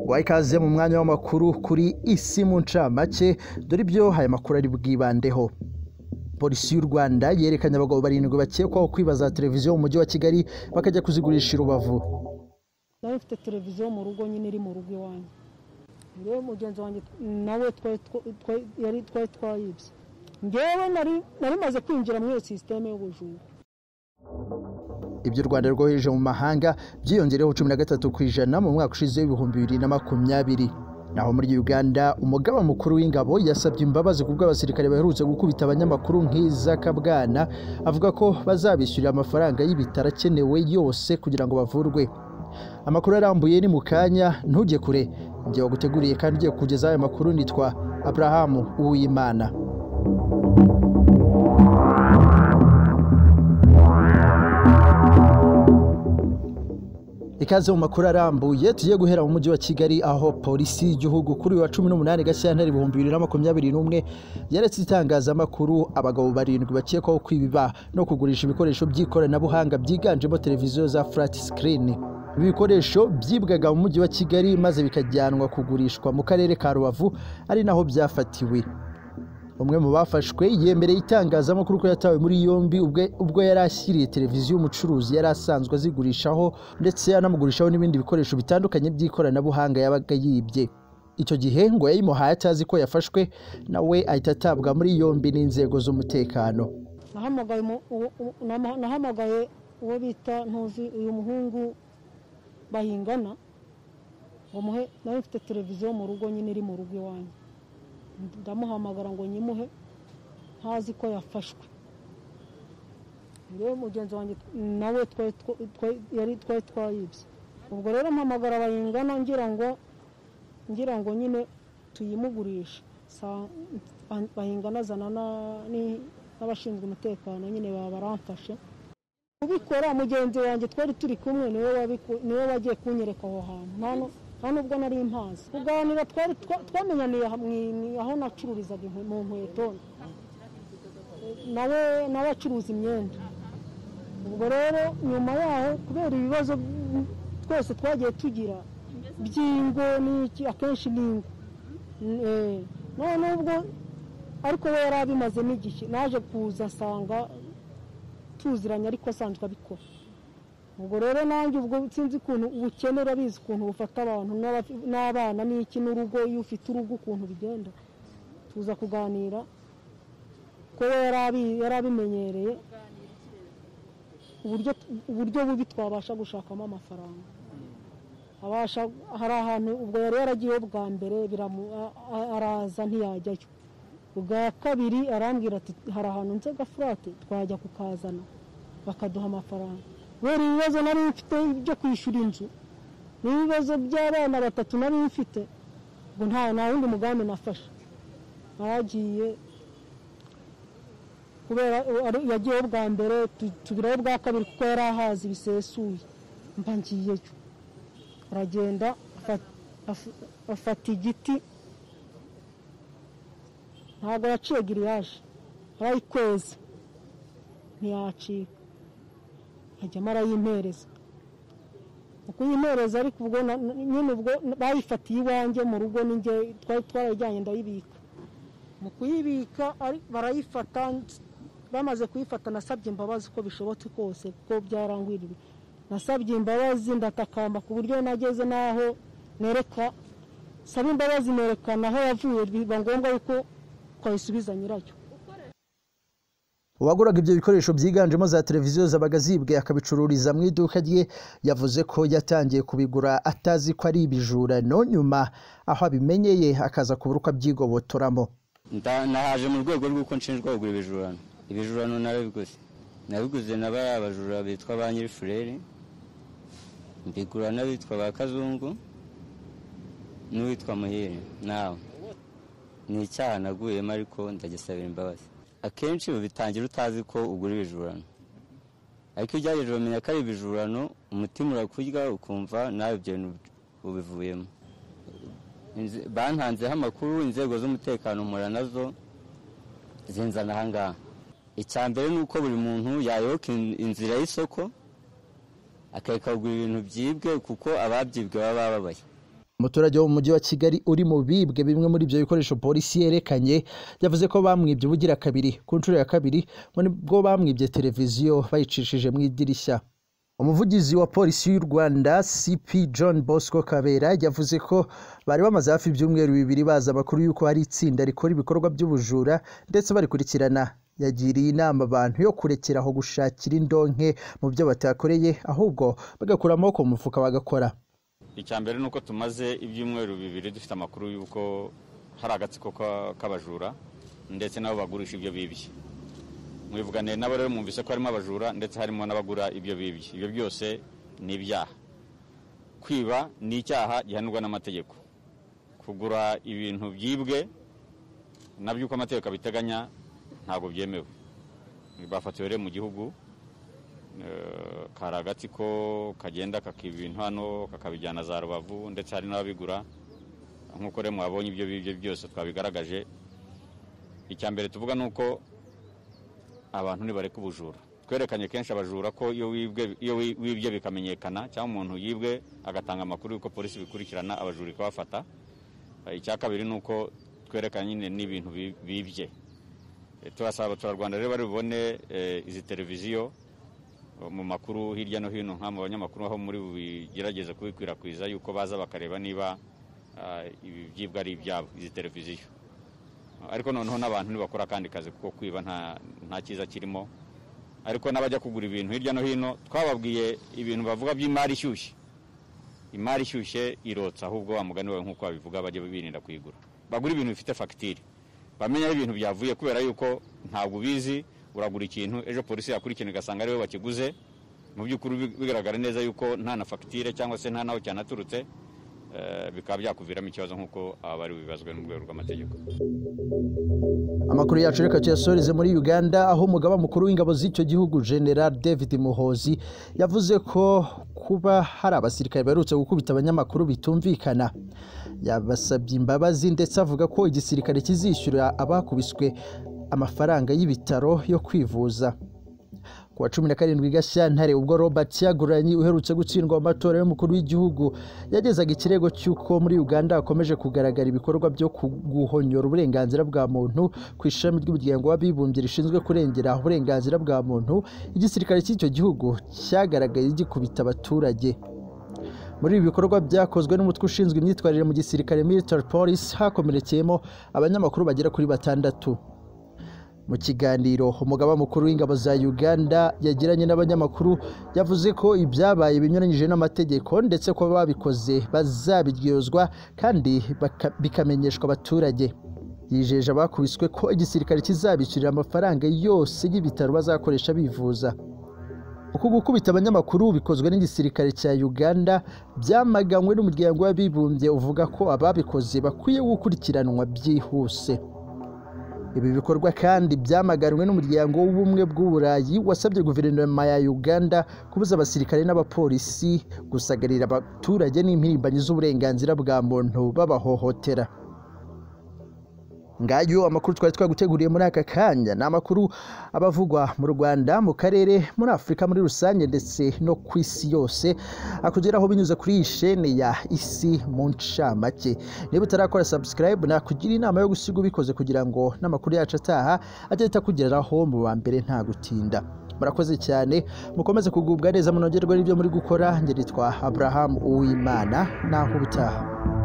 guha ikaze mu mwanya w'amakuru kuri isi mu ncamake dore ibyo aya makuru ari bwibandeho polisi y'u rwanda yerekanye abagabo barindwi bakekwaho kwiba za televiziyo mu mujyi wa kigali bakajya kuzigurisha i rubavu nawe ufite televiziyo mu rugo nyine iri mu rugo iwanyu rero mugenzi wanjye nawe twari twayibye ngewe nari maze kwinjira muri iyo sisiteme y'ubujura ibyo u rwanda rwohereje mu mahanga byiyongereho cumi na gatatu ku ijana mu mwaka ushize w'ibihumbi bibiri na makumyabiri naho muri uganda umugaba mukuru w'ingabo yasabye imbabazi ku bw'abasirikare baherutse gukubita abanyamakuru nk'iza kabwana avuga ko bazabishyurira amafaranga y'ibitaro akenewe yose kugira ngo bavurwe amakuru arambuye ni mu kanya ntujye kure igihe waguteguriye kandi ugiye kugezaho ayo makuru nitwa aburahamu uwimana ikaze mu makuru arambuye tugiye guhera mu mujyi wa kigali aho polisi y'igihugu kuri uyu wa cumi n'umunani gashyantare ibihumbi bibiri na makumyabiri n'umwe yaretse itangazamakuru abagabo barindwi bakekwaho kwibiba no kugurisha ibikoresho by'ikoranabuhanga byiganjemo televiziyo za flat screen ibi bikoresho byibwaga mu mujyi wa kigali maze bikajyanwa kugurishwa mu karere ka rubavu ari naho byafatiwe umwe mu bafashwe yemereye itangazamakuru ko yatawe muri yombi ubwo yari ashyiriye televiziyo umucuruzi yari asanzwe azigurishaho ndetse anamugurishaho n'ibindi bikoresho bitandukanye by'ikoranabuhanga yabaga yibye icyo gihe ngo yayimuhaye atazi ko yafashwe nawe ahita atabwa muri yombi n'inzego z'umutekano nahamagaye uwo bita ntuzi uyu muhungu bahingana ngo muhe nawe ufite televiziyo mu rugo nyine iri mu rugo iwanyu ndamuhamagara ngo nyimuhe ntazi ko yafashwe rero mugenzi wanjye nawe twari twayibye ubwo rero mpamagara bayingana ngira ngo nyine tuyimugurishe bayingana azana n'abashinzwe umutekano nyine baba baramfashe ubikora mugenzi wanjye twari turi kumwe niwe wagiye kunyereka aho hantu nta nubwo nari mpazi kuganira twari twamenyaniye aho nacururizaga mu nkweto nawe nawe acuruza imyenda ubwo rero nyuma yaho kubera ibibazo twese twagiye tugira by'ingo n'iki akenshi n'ingo none ubwo ariko we yari abimazemo igihe naje kuza asanga tuziranye ariko asanzwe abikora ubwo rero nanjye ubwo sinzi ukuntu ubukene urabizi ukuntu bufata abantu n'abana n'iki n'urugo iyo ufite urugo ukuntu bigenda tuza kuganira ko yari abimenyereye uburyo bubi twabasha gushakamo amafaranga hari ahantu ubwo yari yaragiyeho bwa mbere araza ntiyajyayo ubwa kabiri arambwira ati hari ahantu nzega furate twajya kukazana bakaduha amafaranga kubera ibibazo nari mfite byo kwishyura inzu n'ibibazo by'abana batatu nari mfite ngo nta nta wundi mugambi nafashe naragiye kubera yagiyeho bwa mbere tubiraho bwa kabiri kuko yari ahazi bisesuye mba ngiyeyo aragenda afata igiti ntabwo yaciye giriyaje arayikweza ntiyacika ajyamo arayimpereza mu kuyimpereza ariko ubwo nyine ubwo bayifatiye iwanjye mu rugo n'inge twari twarayijyanye ndayibika mu kuyibika barayifata bamaze kuyifata nasabye imbabazi uko bishobotse kose kuko byarangwiriye nasabye imbabazi ndatakamba ku buryo nageze n'aho nereka saba imbabazi nerekana aho yavuye biba ngombwa yuko twayisubiza nyiracyo uwaguraga ibyo bikoresho byiganjemo za televiziyo zabaga zibwe akabicururiza mu iduka rye yavuze ko yatangiye kubigura atazi ko ari ibijura no nyuma aho abimenyeye akaza kubura uko abyigobotoramo nahaje mu rwego rw'uko nshinjwa kugura ibijurano ibijurano narabiguze nabiguze na bariya bajura bitwa ba nyirifurere mbigura n'abitwa ba kazungu n'uwitwa muhire nawe ni icyaha naguyemo ariko ndagisabira imbabazi akenshi bitangira utazi ko ugura ibijurano ariko iyo ugerageje umenya ko ari ibijurano umutima urakurya ukumva nawe ibyo bintu ubivuyemo bantanzeho amakuru inzego z'umutekano mpura nazo zinzana ahangaha icya mbere ni uko buri muntu yayoboka inzira y'isoko akayikagura ibintu byibwe kuko ababyibwe baba bababaye umuturage wo mu mujyi wa kigali uri mu bibwe bimwe muri ibyo bikoresho polisi yerekanye yavuze ko bamwibye ubugira kabiri ku nshuro ya kabiri ngo nibwo bamwibye televiziyo bayicishije mu idirishya umuvugizi wa polisi y'u rwanda cp john bosco kabera yavuze ko bari bamaze hafi ibyumweru bibiri bazi amakuru y'uko hari itsinda rikora ibikorwa by'ubujura ndetse barikurikirana yagiriye inama abantu yo kurekera aho gushakira indonke mu byo batakoreye ahubwo bagakura amaboko mu mufuka bagakora icya mbere ni uko tumaze ibyumweru bibiri dufite amakuru y'uko hari agatsiko k'abajura ndetse n'abo bagurisha ibyo bibye mwivuganiye nabo rero mwumvise ko harimo abajura ndetse harimo n'abagura ibyo bibye ibyo byose ni ibyaha kwiba ni icyaha gihanirwa n'amategeko kugura ibintu byibwe nabyo uko amategeko abiteganya ntabwo byemewe bafatiwe rero mu gihugu kari agatsiko kagenda kakiba ibintu hano kakabijyana za rubavu ndetse hari n'ababigura nk'uko rero mwabonye ibyo bibyo byose twabigaragaje icya mbere tuvuga ni uko abantu ntibareka ubujura twerekanye kenshi abajura ko iyo wibwe bikamenyekana cyangwa umuntu yibwe agatanga amakuru y'uko polisi ibikurikirana abajura ikabafata icya kabiri ni uko twerekanye nyine n'ibintu bibye turasaba abaturarwanda rero bari bubone izi televiziyo mu makuru hirya no hino nka mu banyamakuru aho muri bubigerageze kubikwirakwiza yuko baza bakareba niba ibi byibwa ari ibyabo izi televiziyo ariko noneho n'abantu ntibakora akandi kazi kuko kwiba nta cyiza kirimo ariko n'abajya kugura ibintu hirya no hino twababwiye ibintu bavuga by'imari ishyushye imari ishyushye irotsa ahubwo wa mugani wawe nk'uko babivuga bajya birinda kuyigura bagura ibintu bifite fagitire bamenya ibintu byavuye kubera yuko ntabwo ubizi uragura ikintu ejo polisi yakurikirana igasanga ariwe bakiguze mu by'ukuri bigaragara neza yuko nta na fagitire cyangwa se nta n'aho cyanaturutse bikaba byakuviramo ikibazo nk'uko abari bibazwe n'urwego rw'amategeko amakuru yacu reka tuyasoreze muri uganda aho umugaba mukuru w'ingabo z'icyo gihugu general david muhozi yavuze ko kuba hari abasirikare baherutse gukubita abanyamakuru bitumvikana yabasabye imbabazi ndetse avuga ko igisirikare kizishyura abakubiswe amafaranga y'ibitaro yo kwivuza ku wa cumi na karindwi gashyantare ubwo robert cyaguranyi uherutse gutsindwa mu matora y'umukuru w'igihugu yagezaga ikirego cy'uko muri uganda hakomeje kugaragara ibikorwa byo guhonyora uburenganzira bwa muntu ku ishami ry'umuryango w'abibumbye rishinzwe kurengera uburenganzira bwa muntu igisirikare cy'icyo gihugu cyagaragaye gikubita abaturage muri ibi bikorwa byakozwe n'umutwe ushinzwe imyitwarire mu gisirikare military police hakomerekeyemo abanyamakuru bagera kuri batandatu mu kiganiro umugaba mukuru w'ingabo za uganda yagiranye n'abanyamakuru yavuze ko ibyabaye binyuranyije n'amategeko ndetse ko babikoze bazabiryozwa kandi bikamenyeshwa abaturage yijeje abakubiswe ko igisirikare kizabishyurira amafaranga yose y'ibitaro bazakoresha bivuza uku gukubita abanyamakuru bikozwe n'igisirikare cya uganda byamaganywe n'umuryango w'abibumbye uvuga ko ababikoze bakwiye gukurikiranwa byihuse ibi bikorwa kandi byamaganwe n'umuryango w'ubumwe bw'uburayi wasabye guverinoma ya uganda kubuza abasirikare n'abapolisi gusagarira abaturage n'impirimbanyi z'uburenganzira bwa muntu babahohotera ngayo amakuru twari twaguteguriye muri aka kanya ni amakuru abavugwa mu rwanda mu karere muri afurika muri rusange ndetse no ku isi yose akugeraho binyuze kuri iyi shene ya isi mu ncamake niba utarakora sabusikarayibu nakugira inama yo gusiga ubikoze kugira ngo n'amakuru yacu ataha agahita akugeraho mu ba mbere nta gutinda murakoze cyane mukomeze kugubwa neza munogerwe n'ibyo muri gukora ngeritwa abraham uwimana naho ubutaha